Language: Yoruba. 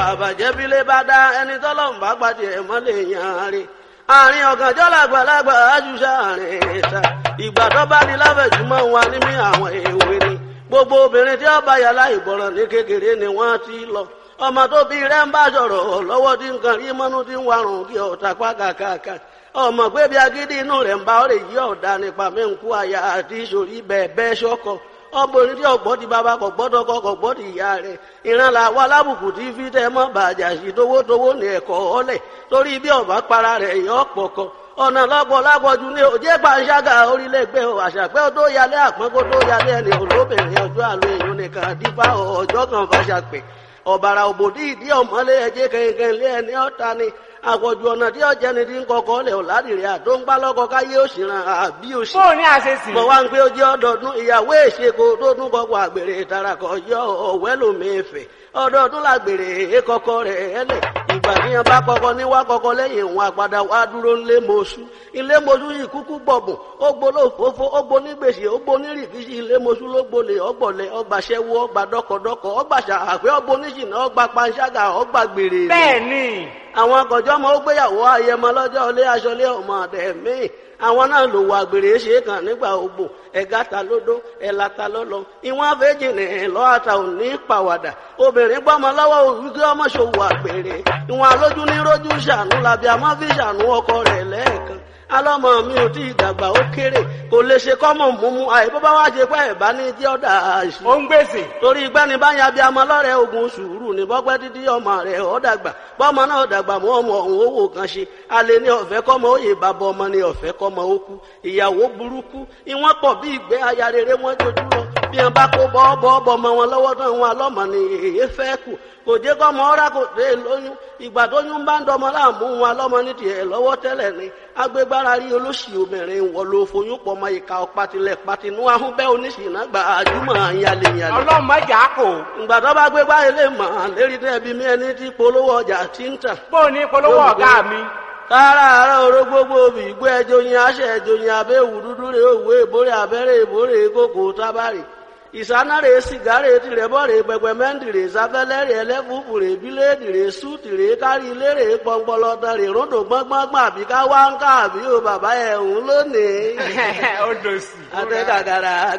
àbàjẹ́ bílé bá dá ẹni tọ́lọ́run bá pàdé ẹ̀ mọ́lẹ̀ yàn rí àárín ọ̀gànjọ́ làgbàlagbà àjùṣà àárín ìta ìgbà tó bá ní láfẹ̀jùmọ̀ wa ní mí àwọn èwe ni gbogbo obìnrin tí ó bá yàrá ìgbọràn ní kékeré ni wọ́n ti lọ ọmọ tó bí rẹ̀ ń bá sọ̀rọ̀ lọ́wọ́ tí nǹkan rí mọ́nú tí ń warùn kí ọ̀tá pákàkàkà ọmọ pé bí agídí inú rẹ̀ ń bá ọ̀rẹ́ yí ọ̀dà nípa mẹ́ǹkú àyà àti ìṣòrí bẹ́ẹ̀ bẹ́ẹ̀ ṣọ́kọ̀ ọmọbìnrin tí ọgbọ́n ti bàbá kò gbọ́dọ̀ kọ́ kò gbọ́dọ̀ ìyá rẹ̀ ìran là wà lábùkù tí fi tẹ́ mọ́ bàjá sí towótowó ní ẹ̀kọ́ ọ̀lẹ̀ torí bí ọ̀bá para rẹ̀ yọ pọ̀kọ ọ̀nà lọ́pọ̀ lápọ̀jù ní òjé pàṣágà orílẹ̀-ègbè àṣàpẹ́ tó yálé àpọ́n kó tó yálé ẹni olóbìnrin ọjọ́ àlọ́ èèyàn nìkan dípá ọjọ́ kan fàṣàpẹ́ ọ̀bàrà òbòdì ìdí ọ̀mọ́lé ẹjẹ́ kẹ̀kẹ́ lé ẹni ọ̀ta ni àpọ̀jù ọ̀nà tí ọ̀jẹ́ ni ti ń kọkọ́ lẹ̀ ọ̀làdìrẹ́ àdó ń gbá lọ́kọ káyé òṣìràn àbí òṣì. bó o ní àṣesì. mo wá ń pé ojú ọdọọdún ìyàwó èṣekò tó tún kọkọ àgbèrè ìtarakọ yọ ọ̀wẹ́ lómìnfẹ̀ ọdọọdún làgbèrè èkọkọ rẹ̀ ẹlẹ̀ ìgbà tí yẹn bá kọkọ ní wá kọkọ lẹ́yìn òun àpàdà wá dúró ńlé mọ́ṣú ilé mọ́ṣú yìí kúkú gbọ̀bùn ó gbóló fòfó ó gbó ní gbèsè ó gbó ní rìkíṣì ilé mọ́ṣú ló gbolè ọgbọ̀lẹ̀ ọgbàṣẹ́wó ọgbà dọ́kọ̀dọ́kọ̀ ọgbàṣà àpẹ́ ọgbó níṣìnà ọgbà panṣágà ọgbà gbèrè. bẹ́ẹ̀ ni. àwọn akọ̀jọ́ ọmọ ó gbéyàwó ayẹmọ lọ́jọ́ ilé aṣọlé ọmọ ọ̀dẹ̀ míì àwọn náà lò wà gbèrè ṣe kàn nígbà ogbò ẹ̀gá ta lódó ẹ̀là ta lọ́lọ́ ìwọ̀n àfẹ́jì ní lọ́àtà ò ní pàwàdà obìnrin gbọ́mọ lọ́wọ́ wípé ọmọ ṣòwò àgbèrè ìwọ̀n alójú ní rójú ṣàánú làbí àmọ́ fi ṣàánú ọkọ rẹ̀ lẹ́ẹ̀kan alọ́mọ mi ò tí ì dàgbà ó kéré kò lè ṣe kọ́mọ̀ múmú àìbó bá wá ṣe pé ẹ̀bá ní tí ọ̀dà àṣì. ó ń gbèsè. torí gbẹ́ni báyà bí amọ lọ́rẹ̀ ogun sùúrù ní bọ́pẹ́ títí ọmọ rẹ̀ ọ̀ dàgbà bọ́mọ náà dàgbà mọ́ ọmọ ọ̀hún owó kan ṣe alẹ́ ní ọ̀fẹ́ kọ́mọ òye bàbá ọmọ ní ọ̀fẹ́ kọ́mọ ó kú ìyàwó burúkú ìwọ́n pọ̀ bí ìgbẹ́ aya rere wọ́n jojú lọ bí wọn bá kó bọ́ọ̀bọ̀ ọmọ wọn lọ́wọ́ tán wọn alọ́mọ ni èyí fẹ́ kù kò jẹ́ kọ́mọ ọ́rá kò dé lóyún ìgbà tó yún bá ń dọmọ láàmú wọn alọ́mọ ní tiẹ̀ lọ́wọ́ tẹ́lẹ̀ ni agbégbára rí olóṣì obìnrin wọ ló foyún pọ̀ mọ́ ìka ọ̀patilẹ̀ patinú ahúnbẹ́ oníṣìnà gba àjùmọ̀ àyàlẹ̀yàlẹ̀. ọlọ́mọ ìjà kò. ìgbà tó bá gbégbá ilé mọ̀ lérí tẹ́bi mi ẹni tí polówó ọjà ti ń tà. bó o ní polówó ọ̀gá mi kára àárọ̀ oró gbogbo òbí ìgbó ẹjọ́ yin aṣẹ ẹjọ́ yin abẹ́ òwú dúdú rè òwú èbórè abẹ́rẹ́ èbórè kókò tábàrì ìsánárè sìgárè tìrẹ̀bọ̀rẹ̀ pẹpẹmẹ́ntìrè sáfẹ́lẹ́rẹ̀ ẹlẹ́fùfùrè bíléèdìrè súùtìrè kárí lérè pọnpọlọtọrè ròdò gbọ́ngbọ́ngbọ́n àbí ká wá ń ká àbí o bàbá ẹ̀ ń lónìí. ó dòsì. àtẹ̀kàkàrà